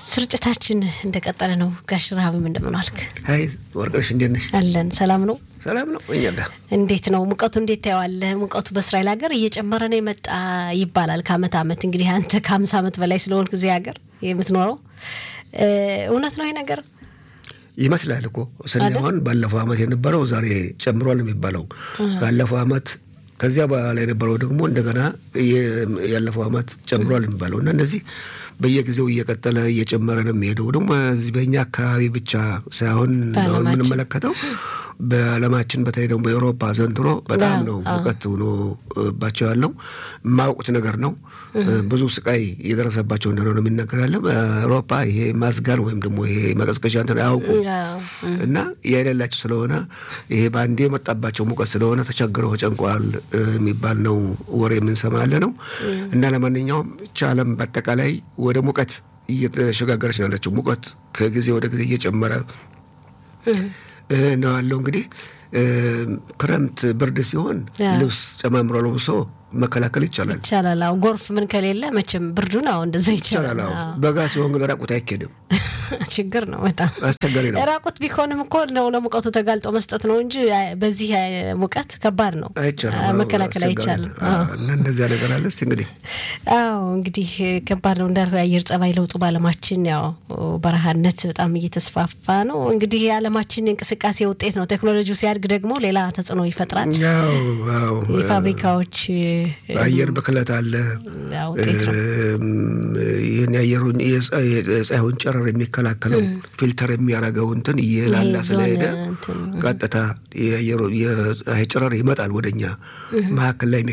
ስርጭታችን እንደቀጠለ ነው። ጋሽ ረሃብም እንደምን ዋልክ? ሀይ ወርቅነሽ እንዴት ነሽ? አለን። ሰላም ነው? ሰላም ነው። እኛ ጋ እንዴት ነው ሙቀቱ? እንዴት ታየዋለህ? ሙቀቱ በእስራኤል ሀገር እየጨመረ ነው የመጣ ይባላል ከአመት አመት። እንግዲህ አንተ ከሀምሳ አመት በላይ ስለሆንክ ጊዜ ሀገር የምትኖረው እውነት ነው ይሄ ነገር ይመስላል እኮ ስናሆን ባለፈው አመት የነበረው ዛሬ ጨምሯል የሚባለው ካለፈው አመት ከዚያ በኋላ የነበረው ደግሞ እንደገና ያለፈው አመት ጨምሯል የሚባለው እና እነዚህ በየጊዜው እየቀጠለ እየጨመረ ነው የሚሄደው። ደግሞ እዚህ በእኛ አካባቢ ብቻ ሳይሆን አሁን የምንመለከተው በዓለማችን በተለይ ደግሞ በኤውሮፓ ዘንድሮ በጣም ነው ሙቀት ሆኖባቸው ያለው የማያውቁት ነገር ነው። ብዙ ስቃይ እየደረሰባቸው እንደሆነ ነው የሚነገር ያለ በአውሮፓ ይሄ ማስጋን ወይም ደግሞ ይሄ መቀዝቀዣ እንትን አያውቁ እና የሌላቸው ስለሆነ ይሄ በአንዴ የመጣባቸው ሙቀት ስለሆነ ተቸግረው ተጨንቀዋል የሚባል ነው ወሬ የምንሰማ ያለ ነው እና ለማንኛውም ይህች ዓለም በአጠቃላይ ወደ ሙቀት እየተሸጋገረች ነው ያለችው። ሙቀት ከጊዜ ወደ ጊዜ እየጨመረ ነው ያለው። እንግዲህ ክረምት ብርድ ሲሆን ልብስ ጨማምሮ ለብሶ መከላከል ይቻላል ይቻላል። አዎ ጎርፍ ምን ከሌለ መቼም ብርዱን አዎ እንደዛ ይቻላል። በጋ ሲሆን ግን ራቁት አይኬድም። ችግር ነው በጣም አስቸጋሪ ነው። ራቁት ቢሆንም እኮ ነው ለሙቀቱ ተጋልጦ መስጠት ነው እንጂ በዚህ ሙቀት ከባድ ነው፣ መከላከል አይቻልም። እና እንደዚያ ነገር አለ። እስኪ እንግዲህ አዎ እንግዲህ ከባድ ነው እንዳልከው የአየር ጸባይ ለውጡ በዓለማችን ያው በረሃነት በጣም እየተስፋፋ ነው። እንግዲህ የዓለማችን እንቅስቃሴ ውጤት ነው። ቴክኖሎጂው ሲያድግ ደግሞ ሌላ ተጽዕኖ ይፈጥራል። የፋብሪካዎች አየር ብክለት አለ። ውጤት ነው። ይህን የአየሩን የፀሐዩን ጨረር የሚከላከለው ፊልተር የሚያደርገው እንትን እየላላ ስለሄደ ቀጥታ የፀሐይ ጨረር ይመጣል ወደኛ መካከል ላይ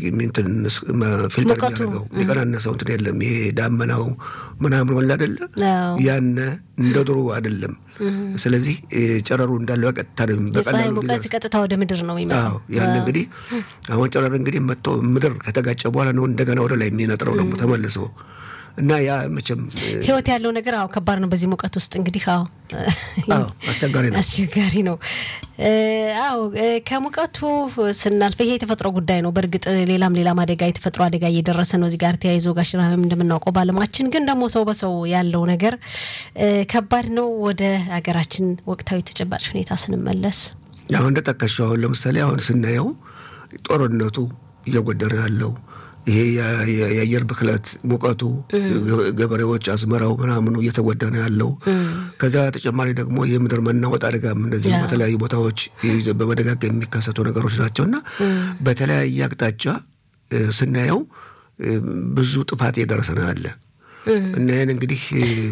ፊልተር የሚያደርገው የሚቀናነሰው እንትን የለም። ይሄ ዳመናው ምናምን ወላ አይደለ ያነ እንደ ድሮ አይደለም። ስለዚህ ጨረሩ እንዳለ በቀጥታ ነው የፀሐይ ሙቀት ቀጥታ ወደ ምድር ነው የሚመጣው። ያን እንግዲህ አሁን ጨረር እንግዲህ መጥቶ ምድር ከተጋጨ በኋላ ነው እንደገና ወደ ላይ የሚነጥረው ደግሞ ተመልሶ እና ያ መቼም ህይወት ያለው ነገር አዎ ከባድ ነው። በዚህ ሙቀት ውስጥ እንግዲህ አዎ አስቸጋሪ ነው አስቸጋሪ ነው። አዎ ከሙቀቱ ስናልፍ ይሄ የተፈጥሮ ጉዳይ ነው። በእርግጥ ሌላም ሌላም አደጋ የተፈጥሮ አደጋ እየደረሰ ነው። እዚህ ጋር ተያይዞ ጋሽ ረሃብም እንደምናውቀው በዓለማችን ግን ደግሞ ሰው በሰው ያለው ነገር ከባድ ነው። ወደ ሀገራችን ወቅታዊ ተጨባጭ ሁኔታ ስንመለስ አሁን እንደጠቀሽው አሁን ለምሳሌ አሁን ስናየው ጦርነቱ እየጎደረ ያለው ይሄ የአየር ብክለት ሙቀቱ፣ ገበሬዎች አዝመራው ምናምኑ እየተጎዳ ነው ያለው። ከዛ ተጨማሪ ደግሞ የምድር መናወጥ አደጋም እንደዚህ በተለያዩ ቦታዎች በመደጋገም የሚከሰቱ ነገሮች ናቸው እና በተለያየ አቅጣጫ ስናየው ብዙ ጥፋት እየደረሰ ነው ያለ እና ይህን እንግዲህ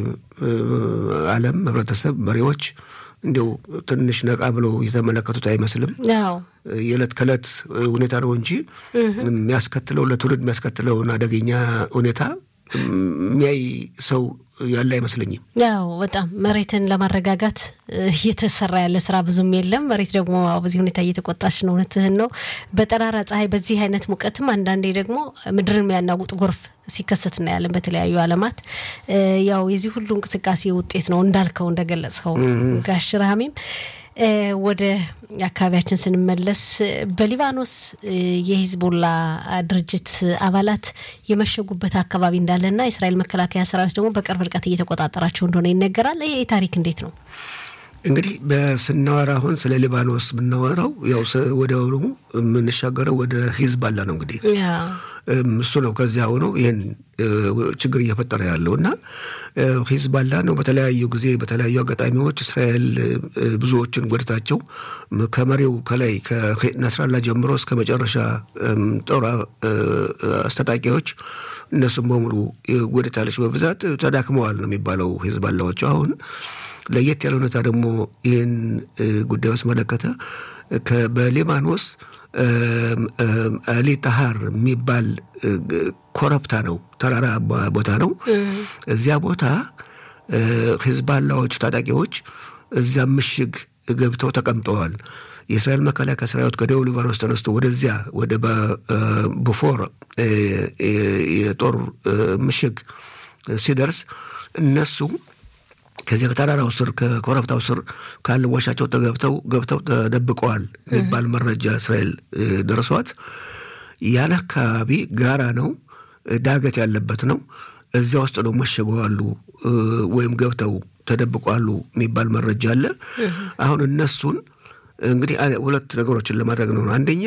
ዓለም ህብረተሰብ፣ መሪዎች እንዲው ትንሽ ነቃ ብለው የተመለከቱት አይመስልም። የዕለት ከዕለት ሁኔታ ነው እንጂ የሚያስከትለው ለትውልድ የሚያስከትለውን አደገኛ ሁኔታ የሚያይ ሰው ያለ አይመስለኝም። ያው በጣም መሬትን ለማረጋጋት እየተሰራ ያለ ስራ ብዙም የለም። መሬት ደግሞ በዚህ ሁኔታ እየተቆጣች ነው። እውነትህን ነው። በጠራራ ፀሐይ፣ በዚህ አይነት ሙቀትም አንዳንዴ ደግሞ ምድርን የሚያናውጥ ጎርፍ ሲከሰት እናያለን በተለያዩ ዓለማት። ያው የዚህ ሁሉ እንቅስቃሴ ውጤት ነው እንዳልከው እንደገለጽከው ጋሽ ረሃሜም ወደ አካባቢያችን ስንመለስ በሊባኖስ የሂዝቦላ ድርጅት አባላት የመሸጉበት አካባቢ እንዳለና የእስራኤል መከላከያ ሰራዊት ደግሞ በቅርብ ርቀት እየተቆጣጠራቸው እንደሆነ ይነገራል። ይሄ ታሪክ እንዴት ነው? እንግዲህ በስናወራ አሁን ስለ ሊባኖስ ብናወራው ያው ወዲያውኑ የምንሻገረው ወደ ሂዝባላ ነው። እንግዲህ እሱ ነው ከዚያ ሆኖ ይህን ችግር እየፈጠረ ያለው እና ሂዝባላ ነው። በተለያዩ ጊዜ በተለያዩ አጋጣሚዎች እስራኤል ብዙዎችን ጎድታቸው ከመሪው ከላይ ከነስራላ ጀምሮ እስከ መጨረሻ ጦር አስታጣቂዎች እነሱም በሙሉ ጎድታለች። በብዛት ተዳክመዋል ነው የሚባለው ሂዝባላዎቹ አሁን ለየት ያለ ሁኔታ ደግሞ ይህን ጉዳይ አስመለከተ በሊባኖስ አሊ ታሃር የሚባል ኮረብታ ነው፣ ተራራ ቦታ ነው። እዚያ ቦታ ሂዝባላዎቹ ታጣቂዎች እዚያ ምሽግ ገብተው ተቀምጠዋል። የእስራኤል መከላከያ ሰራዊት ከደቡብ ሊባኖስ ተነስቶ ወደዚያ ወደ ቡፎር የጦር ምሽግ ሲደርስ እነሱ ከዚያ ከተራራው ስር ከኮረብታው ስር ካለ ዋሻቸው ተገብተው ገብተው ተደብቀዋል የሚባል መረጃ እስራኤል ደርሷት ያን አካባቢ ጋራ ነው፣ ዳገት ያለበት ነው። እዚያ ውስጥ ነው መሸገዋሉ ወይም ገብተው ተደብቋሉ የሚባል መረጃ አለ። አሁን እነሱን እንግዲህ ሁለት ነገሮችን ለማድረግ ነው። አንደኛ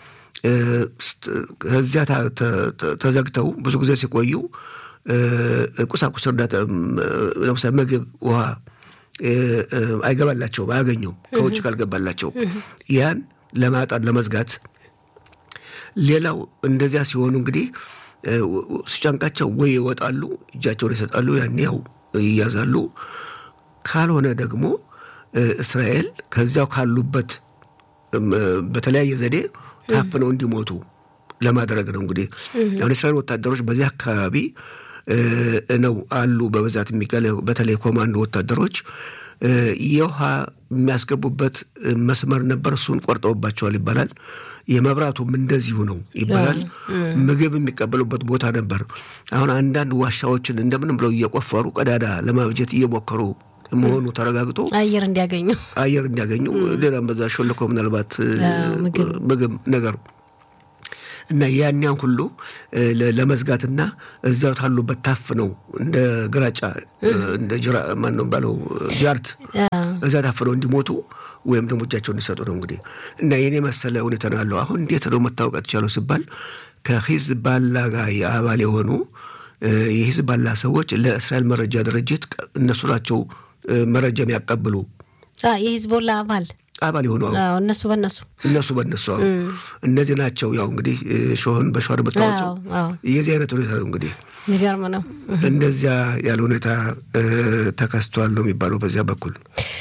እዚያ ተዘግተው ብዙ ጊዜ ሲቆዩ ቁሳቁስ እርዳታ ለምሳሌ ምግብ፣ ውሃ አይገባላቸውም፣ አያገኙም ከውጭ ካልገባላቸው ያን ለማጣት ለመዝጋት። ሌላው እንደዚያ ሲሆኑ እንግዲህ ሲጨንቃቸው ወይ ይወጣሉ፣ እጃቸውን ይሰጣሉ፣ ያን ያው ይያዛሉ። ካልሆነ ደግሞ እስራኤል ከዚያው ካሉበት በተለያየ ዘዴ ታፍነው እንዲሞቱ ለማድረግ ነው። እንግዲህ አሁን እስራኤል ወታደሮች በዚህ አካባቢ ነው አሉ በብዛት የሚገለ በተለይ ኮማንዶ ወታደሮች የውሃ የሚያስገቡበት መስመር ነበር። እሱን ቆርጠውባቸዋል ይባላል። የመብራቱም እንደዚሁ ነው ይባላል። ምግብ የሚቀበሉበት ቦታ ነበር። አሁን አንዳንድ ዋሻዎችን እንደምንም ብለው እየቆፈሩ ቀዳዳ ለማብጀት እየሞከሩ መሆኑ ተረጋግጦ አየር እንዲያገኙ አየር እንዲያገኙ ሌላም በዛ ሾልኮ ምናልባት ምግብ ነገር እና ያንያን ሁሉ ለመዝጋትና እዚያው ታሉበት ታፍነው እንደ ግራጫ እንደ ጅራ ማን ነው ባለው ጃርት እዛ ታፍነው እንዲሞቱ ወይም ደግሞ እጃቸውን እንዲሰጡ ነው እንግዲህ እና የኔ መሰለ ሁኔታ ነው ያለው። አሁን እንዴት ነው መታወቅ ቻለው ሲባል ከሂዝባላ ጋር የአባል የሆኑ የሂዝባላ ሰዎች ለእስራኤል መረጃ ድርጅት እነሱ ናቸው መረጃ የሚያቀብሉ የሂዝቦላ አባል አባል የሆኑ እነሱ በነሱ እነሱ በነሱ እነዚህ ናቸው። ያው እንግዲህ ሾህን በሸዋር መታወቸው የዚህ አይነት ሁኔታ ነው እንግዲህ የሚገርም ነው። እንደዚያ ያለ ሁኔታ ተከስቷል ነው የሚባለው በዚያ በኩል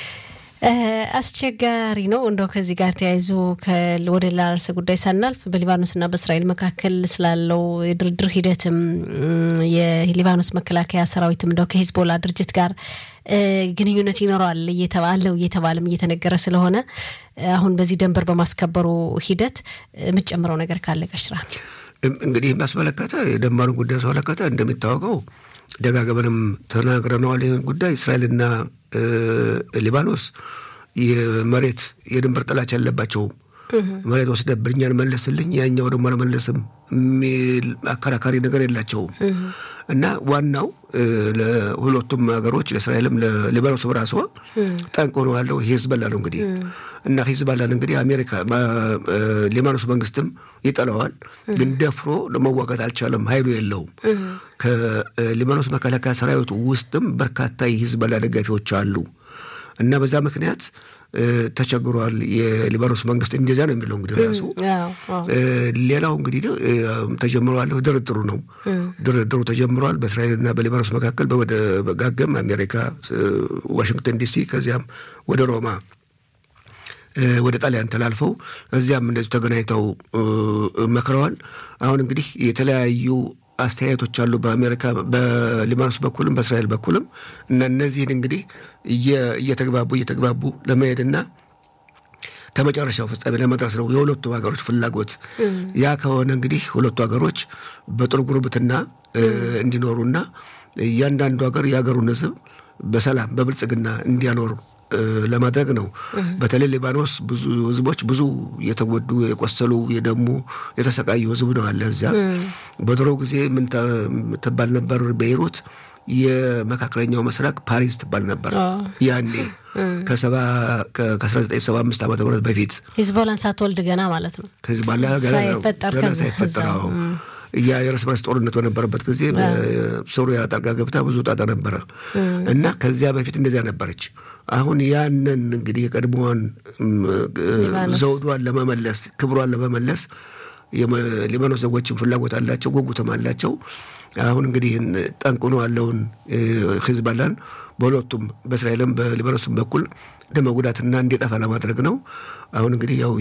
አስቸጋሪ ነው። እንደው ከዚህ ጋር ተያይዞ ወደ ሌላ ርዕሰ ጉዳይ ሳናልፍ በሊባኖስና በእስራኤል መካከል ስላለው የድርድር ሂደትም የሊባኖስ መከላከያ ሰራዊትም እንደው ከሂዝቦላ ድርጅት ጋር ግንኙነት ይኖረዋል እየተባለው እየተባለም እየተነገረ ስለሆነ አሁን በዚህ ደንበር በማስከበሩ ሂደት የምትጨምረው ነገር ካለ ቀሽራ እንግዲህ የሚያስመለከተ የደንበሩን ጉዳይ ያስመለከተ እንደሚታወቀው ደጋግመንም ተናግረነዋል። ይህን ጉዳይ እስራኤልና ሊባኖስ የመሬት የድንበር ጥላቻ ያለባቸውም መሬት ወስደብኝ እኛን መለስልኝ ያኛው ደግሞ አልመለስም የሚል አከራካሪ ነገር የላቸውም እና ዋናው ለሁለቱም ሀገሮች ለእስራኤልም ለሊባኖስ ራሷ ጠንቅ ሆኖ ያለው ሂዝቦላ ነው እንግዲህ እና ሂዝቦላን እንግዲህ አሜሪካ ሊባኖስ መንግስትም ይጠላዋል፣ ግን ደፍሮ ለመዋጋት አልቻለም። ኃይሉ የለውም። ከሊባኖስ መከላከያ ሰራዊቱ ውስጥም በርካታ የሂዝቦላ ደጋፊዎች አሉ እና በዛ ምክንያት ተቸግሯል። የሊባኖስ መንግስት እንደዚያ ነው የሚለው እንግዲህ ራሱ። ሌላው እንግዲህ ተጀምሯል፣ ድርድሩ ነው። ድርድሩ ተጀምሯል በእስራኤልና በሊባኖስ መካከል በመደጋገም አሜሪካ ዋሽንግተን ዲሲ፣ ከዚያም ወደ ሮማ ወደ ጣሊያን ተላልፈው እዚያም እንደዚሁ ተገናኝተው መክረዋል። አሁን እንግዲህ የተለያዩ አስተያየቶች አሉ በአሜሪካ በሊባኖስ በኩልም በእስራኤል በኩልም እና እነዚህን እንግዲህ እየተግባቡ እየተግባቡ ለመሄድና ከመጨረሻው ፍጻሜ ለመድረስ ነው የሁለቱም ሀገሮች ፍላጎት። ያ ከሆነ እንግዲህ ሁለቱ ሀገሮች በጥሩ ጉርብትና እንዲኖሩና እያንዳንዱ ሀገር የሀገሩን ሕዝብ በሰላም በብልጽግና እንዲያኖሩ ለማድረግ ነው። በተለይ ሊባኖስ ብዙ ህዝቦች ብዙ የተጎዱ የቆሰሉ፣ የደሙ የተሰቃዩ ህዝብ ነው አለ እዚያ። በድሮ ጊዜ ምን ትባል ነበር ቤይሩት? የመካከለኛው ምስራቅ ፓሪስ ትባል ነበር ያኔ ከሰባ ከአስራ ዘጠኝ ሰባ አምስት ዓመተ ምህረት በፊት ሂዝቦላን ሳትወልድ ገና ማለት ነው ሂዝቦላ ገና ሳይፈጠር ያ የእርስ በርስ ጦርነት በነበረበት ጊዜ ሶሪያ ጣልቃ ገብታ ብዙ ጣጣ ነበረ እና ከዚያ በፊት እንደዚያ ነበረች። አሁን ያንን እንግዲህ የቀድሞዋን ዘውዷን ለመመለስ ክብሯን ለመመለስ የሊባኖስ ዜጎችን ፍላጎት አላቸው፣ ጉጉትም አላቸው። አሁን እንግዲህ ጠንቅኖ ያለውን ሂዝቦላን በሁለቱም በእስራኤልም በሊባኖስም በኩል ለመጉዳትና እንዲጠፋ ለማድረግ ነው። አሁን እንግዲህ ያው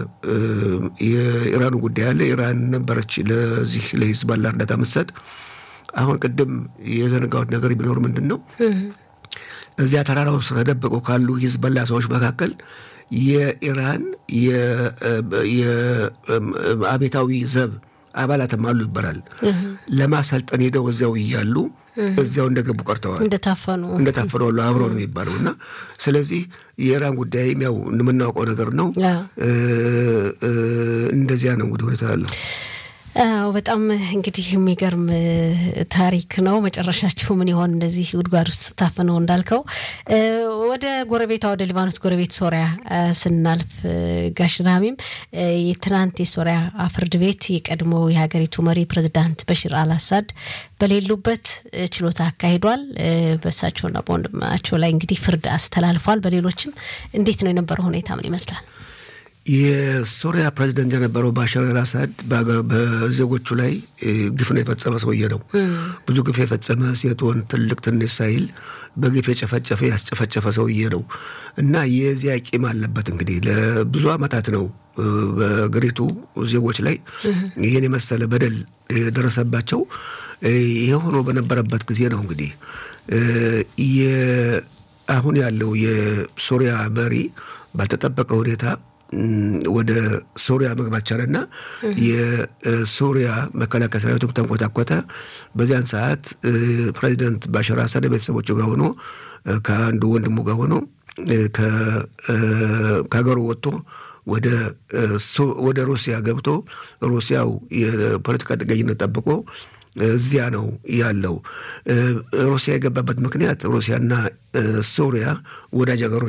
የኢራኑ ጉዳይ አለ። ኢራን ነበረች ለዚህ ለሂዝቦላ እርዳታ ምትሰጥ። አሁን ቅድም የዘነጋሁት ነገር ቢኖር ምንድን ነው እዚያ ተራራው ስር ተደብቀው ካሉ ሂዝቦላ ሰዎች መካከል የኢራን የአቤታዊ ዘብ አባላትም አሉ ይባላል። ለማሰልጠን ሄደው እዚያው እያሉ እዚያው እንደገቡ ቀርተዋል። እንደታፈኑ እንደታፈኑ አሉ አብረው ነው የሚባለው እና ስለዚህ የኢራን ጉዳይም ያው የምናውቀው ነገር ነው። እንደዚያ ነው እንግዲህ ሁኔታ ያለው። አዎ በጣም እንግዲህ የሚገርም ታሪክ ነው። መጨረሻችሁ ምን ይሆን? እንደዚህ ጉድጓድ ውስጥ ታፍነው እንዳልከው። ወደ ጎረቤቷ ወደ ሊባኖስ ጎረቤት ሶሪያ ስናልፍ ጋሽ ራሚም የትናንት የሶሪያ ፍርድ ቤት የቀድሞ የሀገሪቱ መሪ ፕሬዚዳንት በሽር አልአሳድ በሌሉበት ችሎታ አካሂዷል። በእሳቸውና በወንድማቸው ላይ እንግዲህ ፍርድ አስተላልፏል። በሌሎችም እንዴት ነው የነበረው ሁኔታ ምን ይመስላል? የሶሪያ ፕሬዚደንት የነበረው ባሻር አልአሳድ በዜጎቹ ላይ ግፍ ነው የፈጸመ ሰውዬ ነው። ብዙ ግፍ የፈጸመ ሴት፣ ወንድ፣ ትልቅ ትንሽ ሳይል በግፍ የጨፈጨፈ ያስጨፈጨፈ ሰውዬ ነው እና የዚያ ቂም አለበት። እንግዲህ ለብዙ ዓመታት ነው በአገሪቱ ዜጎች ላይ ይህን የመሰለ በደል የደረሰባቸው። ይሄ ሆኖ በነበረበት ጊዜ ነው እንግዲህ አሁን ያለው የሶሪያ መሪ ባልተጠበቀ ሁኔታ ወደ ሶሪያ መግባት ቻለና የሶሪያ መከላከያ ሰራዊቱም ተንኮታኮተ። በዚያን ሰዓት ፕሬዚደንት ባሻር አሳድ ቤተሰቦቹ ጋር ሆኖ ከአንዱ ወንድሙ ጋር ሆኖ ከሀገሩ ወጥቶ ወደ ሩሲያ ገብቶ ሩሲያው የፖለቲካ ጥገኝነት ጠብቆ እዚያ ነው ያለው። ሩሲያ የገባበት ምክንያት ሩሲያና ሶሪያ ወዳጅ ሀገሮች